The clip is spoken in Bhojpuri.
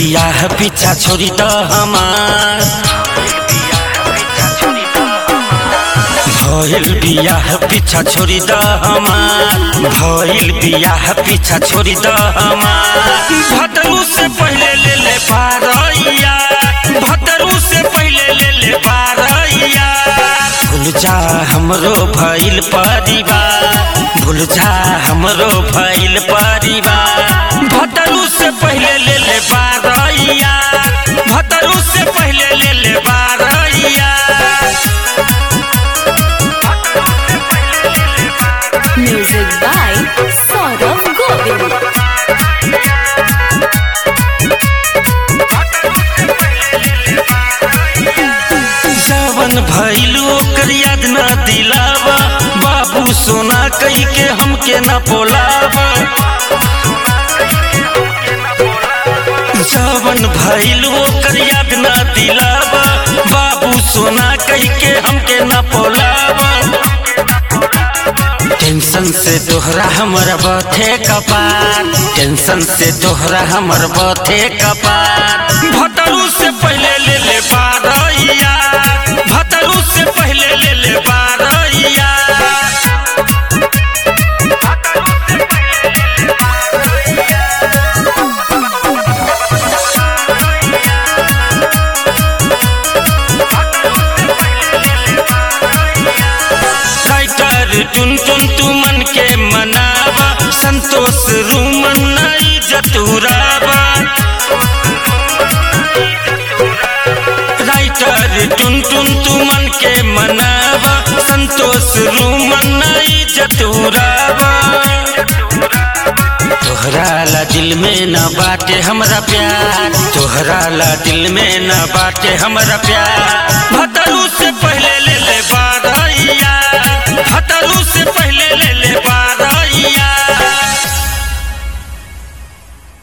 बियाह पीछा छोड़ी द हमार भइल बियाह पीछा छोड़ी द हमार भइल बियाह पीछा छोड़ी द हमार भतरू से पहले ले ले पारैया भतरू से पहले ले ले पारैया भूल जा हमरो भइल परिवार भूल जा हमरो भइल परिवार भतरू से पहले ले ले पारैया भतरू से पहले ले ले पारैया Music by Saurav Govind. जवन भइल ओकर याद न दिलावा बाबू सोना कही के हमके न पोलावा जवन भइल ओकर याद न दिलावा बाबू सोना कही के हमके न पोलावा टेंशन से तोहरा हमर बथे कपार टेंशन से तोहरा हमर बथे कपार भतरू से पहले ले ले बारैया भतरू से पहले ले ले बारैया राइटर टुन टुन तू मन के मनावा संतोष रूमन नहीं जतुरावा राइटर टुन टुन तू मन के मनावा संतोष रूमन नहीं जतुरावा तोहरा ला दिल में न बाटे हमरा प्यार तोहरा ला दिल में न बाटे हमरा प्यार भतर